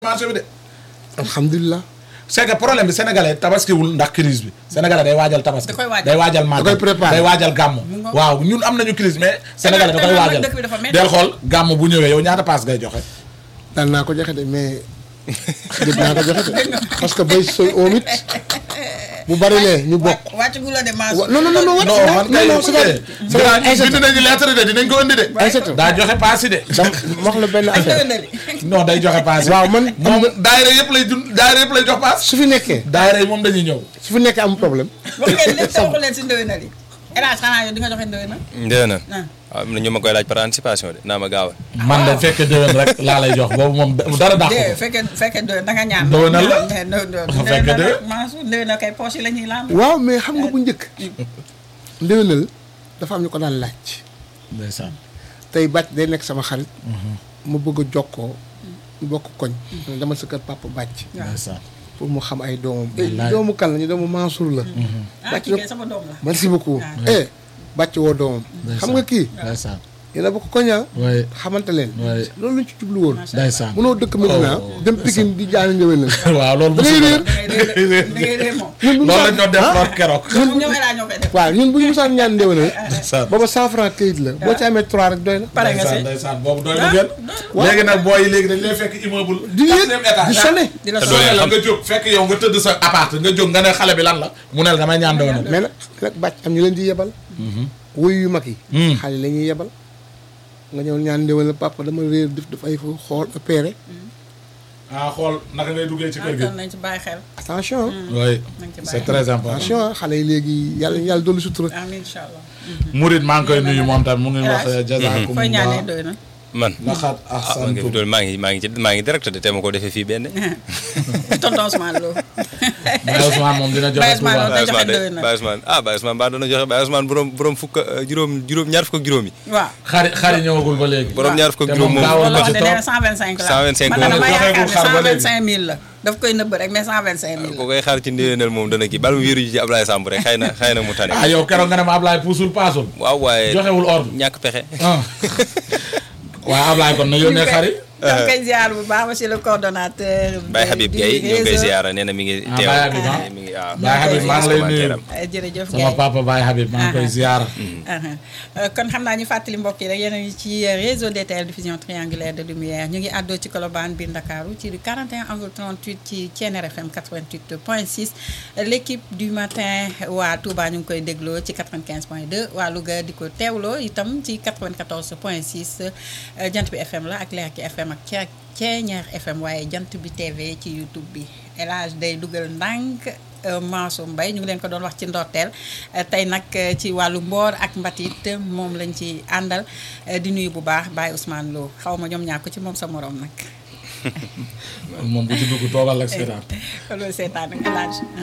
marché bi de. alhamdulilah. c'est que problème bi sénégalais tabaskiwul ndax crise bi sénégalais day waajal tabaski. Da koy waajal. day waajal màggal Da koy préparer. day waajal gàmmu. Mu ngoog. waaw ñun am nañu crise mais. sénégalais da koy te waajal dëkk bi dafa métti. del xool gàmmu bu ñëwee yow ñaata paas ngay joxe. daan naa ko joxe de mais dégg naa ko joxe de parce que bay soy oom it bu bari lee ñu bokk. wàcc gu la de maas. wa non non non non non man kay non c'est vrai c'est vrai bind Aïssata nañu lettre de dinañ ko indi de. Aïssata daa joxe paas yi de. dama wax la benn affaire non day joxe paas yi. waaw man moom daayira yëpp lay dund daayira yëpp lay jox paas. su fi nekkee daayira yi moom dañuy ñëw. su fi nekkee am problème wax ngeen lépp te waxu leen si ndëwénal yi. El Hadj xanaa yow di nga joxe ndëwénal. ndee na ah waaw am na ñu ma koy laaj par anticipation de naa ma gaawal man de fekk déwén rek laa lay jox boobu moom dara dàq dee ko. fekkee fekkee ndëwén da nga ñaan. Ndëwénal la. mais ndëwénal Fekkee ndëwénal de. maasu ndëwénal kay poche yi la ñuy laam. waaw mais xam nga bu njëkk ndéwénal dafa am ñu ko daan laaj ndeysaan. tey bàcc day nekk sama xarit ma bëgg a jokkoo ñu bokk koñ dama sa kër papa bàcc ndeysaan. pour mu xam ay doomam Wallaay. doomu kan la ñu doomu Mansour la ah kii kay sama doom la. merci beaucoup eh bàcc woo doomam xam nga kii ndeysaan. yéen a bokk koña waaye xamante leen waaye loolu lañ ci jublu woon ndeysaan. mënoo dëkk Medina Oh, dem Pikine di jaani ndéwénal waaw loolu da ngay mosul réer da ngay réer da ngay réer moom. ñun bu ñu loolu lañ musaan- doon def ah, lool keroog. ñoom ñoom El Hadj ñoo koy def. waaw ñun bu ñu musaan ñaan ndéwénal ndeysaan. booba cent franc këyit la boo ci amee trois rek doy na pare nga si. ndeysaan ndeysaan boobu doy na gën. léegi nag booy yi léegi dañ lay fekk immeuble. di yéeg quatrième étage. di sonné di la Te soxla. doo leen la xam. nga jóg fekk yow nga tëdd sa appart nga jóg nga ne xale bi lan la mu ne la damay ñaan doon na. mais nag nag bàcc am ñu leen di yebal wuyu yu mag yi Hmm. xale la ñuy yebal nga ñëw ñaan ndéwénal papa dama réer def daf ay fo xool opéré ah xool naka ngay duggee ci kër gi. ah nañ ci bàyyi xel. attention oui nañ ci c'est bàyyi xel. très important. attention ah xale yi léegi yàlla yàlla dolli sutura amiin incha allah. Murid maa ngi koy nuyu moom tam mu ngi wax Hélas. jazaakum fooy ñaanee doy na. man laxat ah man nga fi ahsantum doon maa ngi maa ngi ci maa ngi direct de te ma ko defee fii benn tonton Ousmane Lo. Baye Ousmane moom dina joxe Baye Ousmane Touba. Lo. Baye joxe Ousmane de doy na. Baye Ousmane ah Baye Ousmane baa doona joxe Baye Ousmane borom borom fukk ak juróom juróom ñaar fukk ak juróom yi waaw. xari xari ñëwagul ba léegi. borom ñaar fukk te ak juróom moom moom gaawoon loolu na wax ci de nee trop. na 125 la. 125 man la. dama Joxeegul yaakaar xar ba ne léegi. 125000 la. daf koy nëbb rek mais 125000 ko la. koy xaar ci ndéwénal moom dana kii bal mu wéeru ji ci Ablaye Samb rek xëy na xëy na mu tane ah yow keroog nga ne ma Ablaye puusul paasul. waaw waaye joxewul ordre. ñàkk pexe ah waaw Ablaye kon na yónnee xari. donc koy ziar bu baax monsieur le coordonnateur. Baye Habib du Gueye ñu ngi koy réseau. ziara nee na mi ngi Ah, teew Baye Habib, ah. mi ngi waaw Baye Habib maa ngi lay nuyu. Eh, jërëjëf sama Gueye. papa Baye Habib maa ngi koy ziar. Uh-huh. Euh, kon xam naa ñu fàttali mbokk yi rek yéen a ngi ci réseau DTL diffusion triangulaire de lumière ñu ngi àddoo ci Colobane biir Ndakaaru ci 41 angle 38 ci Thiéniere FM 88 point 6 l' équipe du matin waa Touba ñu ngi koy dégloo ci 95 point 2 waa Louga di ko teewloo itam ci 94 point 6 euh, jant bi FM la ak Lerki FM ak Thie Thiéniere FM waaye jant bi TV ci YouTube bi El Hadj day dugal ndànk. Mansour Mbaye ñu ngi leen ko doon wax ci ndorteel tey nag ci wàllu mboor ak mbatit moom lañ ci àndal di nuyu bu baax Baye Ousmane Lo xaw ma ñoom ñàkk ci moom sa morom nag moom bu ci dugg toogal ak seetaan. loolu seetaan nga laaj